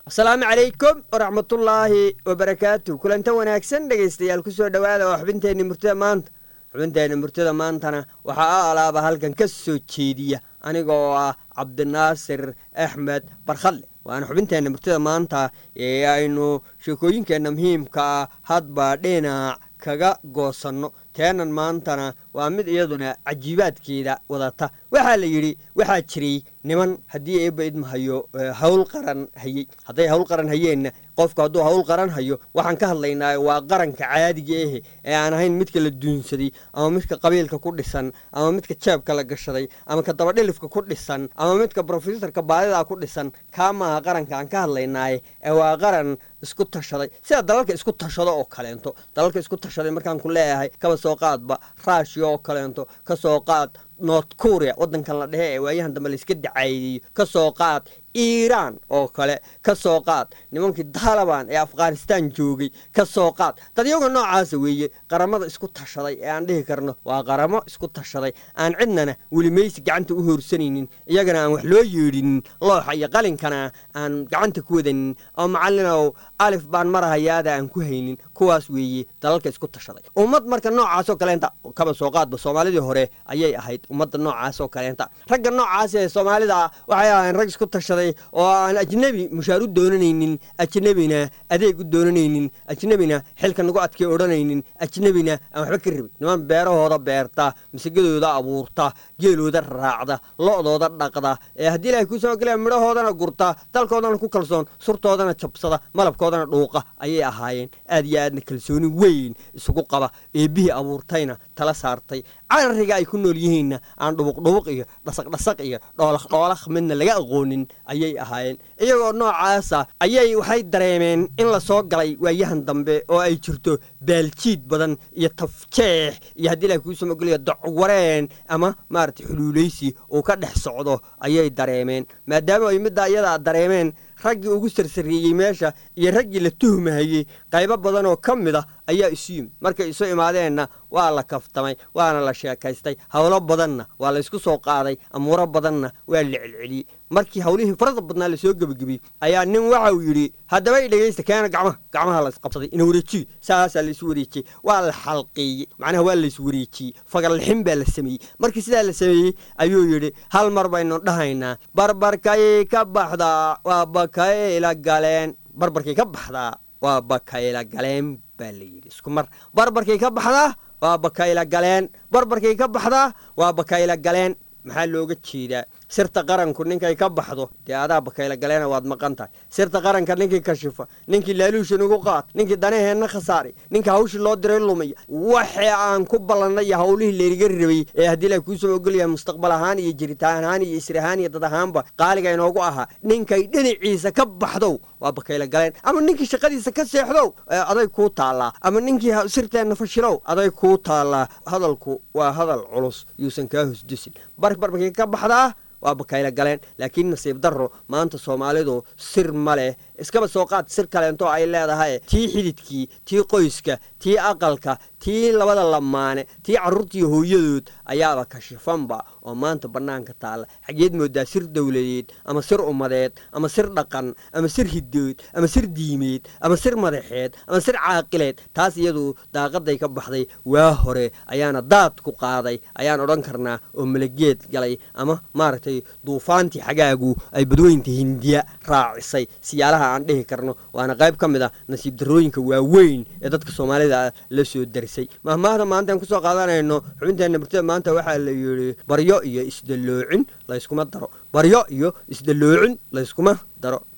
asalaamu calaykum waraxmatullaahi wabarakaatu kulanta wanaagsan dhegaystayaal kusoo dhowaada oo xubinteenni murtida maanta xubinteenni murtida maantana waxaa a alaaba halkan ka soo jeediya aniga oo ah cabdinaasir axmed barkhadle waana xubinteenna murtida maanta ee aynu sheekooyinkeenna muhiimka ah hadba dhinac kaga goosanno teenan maantana waa mid iyaduna cajiibaadkeeda wadata waxaa la yidhi waxaa jiray niman haddii eebba idmahayo hawl qaran hayey hadday hawl qaran hayeenna qofku hadduu hawl qaran hayo waxaan ka hadlaynaa waa qaranka caadiga ahe ee aan ahayn midka la duunsaday ama midka qabiilka ku dhisan ama midka jeebka la gashaday ama ka dabadhilifka ku dhisan ama midka brofesorka baadida ku dhisan kaa maaha qaranka aan ka hadlaynaaye ee waa qaran isku tashaday sida dalalka isku tashado oo kaleento dalalka isku tashaday markaan ku leeyahay kaba soo qaadba raashiya oo kaleento ka soo qaad north korea waddankan la dhehe ee waayahan dambe layska dacaayideeyo ka soo qaad iiraan oo kale ka soo qaad nimankii taliban ee afghanistan joogay ka soo qaad dadyaga noocaasa weeye qaramada isku tashaday ee aan dhihi karno waa qaramo isku tashaday aan cidnana welimaysi gacanta u hoorsanaynin iyagana aan wax loo yeedhinin looxa iyo qalinkana aan gacanta ku wadanin oo macallinow alif baan marahayaada aan ku haynin kuwaas weeye dalalka isku tashaday ummad marka noocaasoo kaleenta kaba soo qaadba soomaalidii hore ayay ahayd ummadda noocaasoo kaleenta ragga noocaas ee soomaalida waxay ahayn rag isku tashaday oo aan ajnebi mushaar u doonanaynin ajnebina adeeg u doonanaynin ajnebina xilka nagu adkay odhanaynin ajnebina aan waxba ka rabin niman beerahooda beerta masagadooda abuurta geelooda raacda lo'dooda dhaqda ee haddii ilahay kuu soo galaya midhahoodana gurta dalkoodana ku kalsoon surtoodana jabsada malabkoodana dhuuqa ayay ahaayeen aad iyo aadna kalsooni weyn isugu qaba eebbihii abuurtayna tala saartay carariga ay ku nool yihiinna aan dhubuqdhubuq iyo dhasaqdhasaq iyo dhoolakh dhoolakh midna laga aqoonin ayay ahaayeen iyagoo noocaasa ayay waxay dareemeen in la soo galay waayahan dambe oo ay jirto baaljiid badan iyo tafjeex iyo haddii ilahay kuusoo mogolaya docwareen ama maaragtay xuluulaysi uu ka dhex socdo ayay dareemeen maadaama ay middaa iyadaa dareemeen raggii ugu sarsareeyey meesha iyo raggii la tuhmahayey qaybo badan oo ka mid a ayaa isu yimid markay isu imaadeenna waa la kaftamay waana la sheekaystay howlo badanna waa la ysku soo qaaday amuuro badanna waa la celceliyey markii howlihii farada badnaa lasoo gebagabiyey ayaa nin waxa uu yidhi haddaba i dhegaysta keena gacmaha gacmaha laysqabsaday ina wareejiyo saasaa laysu wareejiyey waa la xalqeeyey macnaha waa lays wareejiyey fagarlixin baa la sameeyey markii sidaa la sameeyey ayuu yidhi hal mar baynu dhahaynaa barbarkay ka baxdaa waa bakayla galeen barbarkay ka baxdaa waa bakayla galeen baa la yidhi isku mar barbarkay ka baxdaa waa bakayla galeen barbarkay ka baxdaa waa bakayla galeen maxaa looga jeedaa sirta qaranku ninkay ka baxdo dee adaa bakayla galeena waad maqan tahay sirta qaranka ninkii kashifa ninkii laaluushan ugu qaad ninkii danaheenna khasaari ninkii hawshii loo diray lumaya waxee aan ku ballannay iyo howlihii laynaga rabay ee haddii la kuusoo ogolyahay mustaqbal ahaan iyo jiritaan ahaan iyo isir ahaan iyo dad ahaanba qaaliga inoogu ahaa ninkay dhinaciisa ka baxdow waa bakayla galeen ama ninkii shaqadiisa ka seexdow aday kuu taallaa ama ninkii sirteenna fashilow aday kuu taallaa hadalku waa hadal culus yuusan kaa hosdusin barbarbarkii ka baxdaa waa bakayla galeen laakiin nasiib darro maanta soomaalidu sir ma leh iskaba soo qaad sir kaleento ay leedahay tii xididkii tii qoyska tii aqalka tii labada lamaane tii carruurtiiyo hooyadood ayaaba kashifanba oo maanta bannaanka taalla xageed moodaa sir dowladeed ama sir ummadeed ama sir dhaqan ama sir hidood ama sir diimeed ama sir madaxeed ama sir caaqileed taas iyadu daaqaday ka baxday waa hore ayaana daad ku qaaday ayaan odhan karnaa oo malageed galay ama maaragtay duufaantii xagaagu ay badweynta hindiya raacisay siyaalaha aan dhihi karno waana qayb ka mid ah nasiib darrooyinka waaweyn ee dadka soomaalida la soo darisay mahmaahda maantaan kusoo qaadanayno xubinteenna murtida maanta waxaa la yidhi baryo iyo isdalloocin layskuma daro baryo iyo isdalloocin layskuma daro